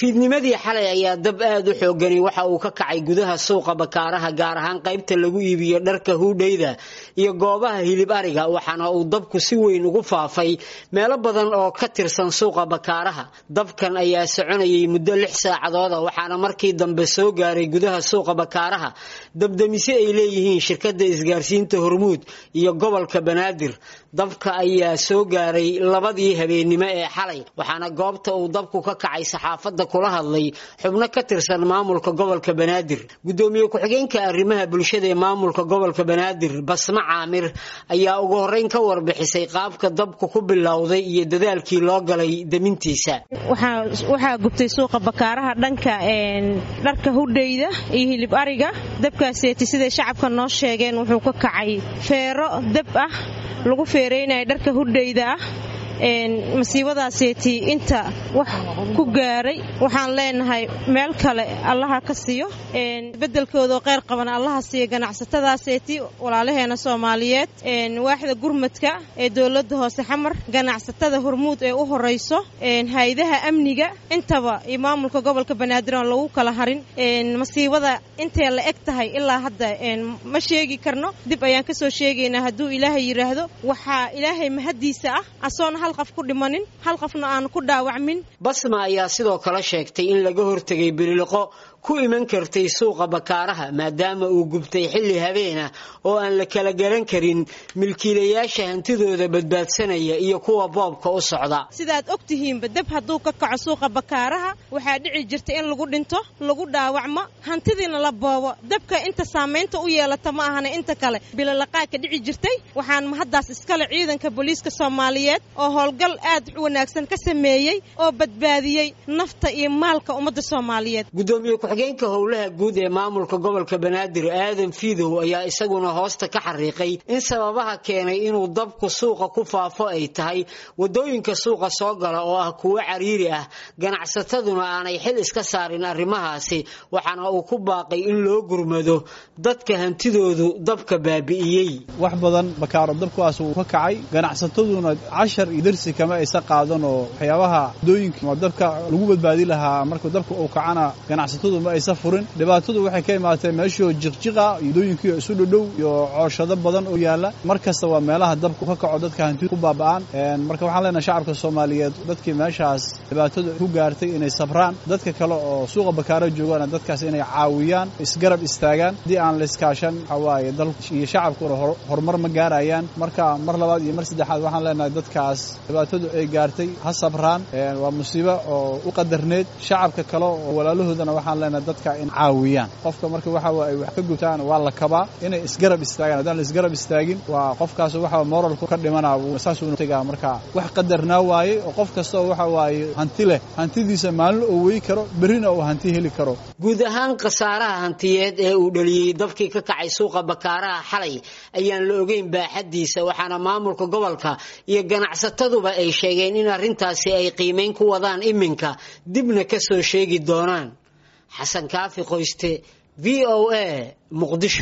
fiidnimadii xalay ayaa dab aad u xoogani waxa uu ka kacay gudaha suuqa bakaaraha gaar ahaan qaybta lagu iibiyo dharka huudhayda iyo goobaha hilib ariga waxaana uu dabku si weyn ugu faafay meelo badan oo ka tirsan suuqa bakaaraha dabkan ayaa soconayay muddo lix saacadooda waxaana markii dambe soo gaaray gudaha suuqa bakaaraha dabdamise ay leeyihiin shirkadda isgaarsiinta hormuud iyo gobolka banaadir dabka ayaa soo gaaray labadii habeennimo ee xalay waxaana goobta uu dabku ka kacay saxaafadda kula hadlay xubno ka tirsan maamulka gobolka banaadir gudoomiye ku-xigeenka arrimaha bulshada ee maamulka gobolka banaadir basma caamir ayaa ugu horreyn ka warbixisay qaabka dabku ku bilowday iyo dadaalkii loo galay demintiisa waxaa gubtay suuqa bakaaraha dhanka dharka hudhayda iyo hilib ariga dabkaaseeti siday shacabka noo sheegeen wuxuu ka kacay feero dab ah lagu feeraynaya dharka hudhayda ah masiibadaaseeti inta wax ku gaaray waxaan leenahay meel kale allaha ka siiyo bedelkoodao qeyr qaban allaha siiya ganacsatadaaseeti walaalaheena soomaaliyeed waaxda gurmadka ee dowladda hoose xamar ganacsatada hormuud ee u horayso hay-adaha amniga intaba iyo maamulka gobolka banaadir aan lagu kala harin masiibada intay la eg tahay ilaa hadda ma sheegi karno dib ayaan kasoo sheegaynaa hadduu ilaahay yidhaahdo waxaa ilaahay mahadiisa ah asoona hal qof ku dhimanin hal qofna aan ku dhaawacmin basma ayaa sidoo kale sheegtay in laga hortegay biliqo ku iman kartay suuqa bakaaraha maadaama uu gubtay xilli habeenah oo aan la kala garan karin milkiilayaasha hantidooda badbaadsanaya iyo kuwa boobka u socda sidaad og tihiinba dab hadduu ka kaco suuqa bakaaraha waxaa dhici jirta in lagu dhinto lagu dhaawacmo hantidiina la boobo dabka inta saamaynta u yeelata ma ahana inta kale bilolaqaadka dhici jirtay waxaan mahaddaas iskale ciidanka booliiska soomaaliyeed oo howlgal aad u wanaagsan ka sameeyey oo badbaadiyey nafta iyo maalka ummadda soomaaliyeed ku-xigeenka howlaha guud ee maamulka gobolka banaadir aadan fiidow ayaa isaguna hoosta ka xariiqay in sababaha keenay inuu dabku suuqa ku faafo ay tahay wadooyinka suuqa soo gala oo ah kuwo cariiri ah ganacsataduna aanay xil iska saarin arrimahaasi waxaana uu ku baaqay in loo gurmado dadka hantidoodu dabka baabi'iyey wax badan bakaaro dabkuwaas uu ka kacay ganacsataduna cashar iyo dersi kama aysa qaadan oo waxyaabaha wadooyinka dabka lagu badbaadi lahaa marka dabka uu kacana ganacsatadu ma aysa furin dhibaatadu waxay ka imaatee meeshoo jiqjiqa iyodooyinkiio isu dhodhow iyo cooshado badan oo yaalla mar kasta waa meelaha dabku ka kaco dadka hanti ku baaba'aan marka waxaan leenahay shacabka soomaaliyeed dadkii meeshaas dhibaatadu ku gaartay inay sabraan dadka kale oo suuqa bakaaro joogaana dadkaas inay caawiyaan isgarab istaagaan haddii aan la iskaashan waxaa waaye dalku iyo shacabkuna horumar ma gaarayaan marka mar labaad iyo mar saddexaad waxaan leenahay dadkaas dhibaatadu ay gaartay ha sabraan waa musiibo oo u qadarneed shacabka kale oo walaalahoodana waxaan leenahay dadka in caawiyaan qofka marka waxa ay wax ka gubtaan waa la kabaa inay isgarab istaagaan haddaan la isgarab istaagin waa qofkaas waxa moralku ka dhimanaa saasuu tegaa marka wax qadarnaa waaye oo qof kasta oo waxa waaye hanti leh hantidiisa maalin oo wey karo berrina uu hanti heli karo guud ahaan khasaaraha hantiyeed ee uu dhaliyey dabkii ka kacay suuqa bakaaraha xalay ayaan la ogeyn baaxaddiisa waxaana maamulka gobolka iyo ganacsataduba ay sheegeen in arrintaasi ay qiimayn ku wadaan iminka dibna ka soo sheegi doonaan xasan kaafi qoyste v o a muqdisho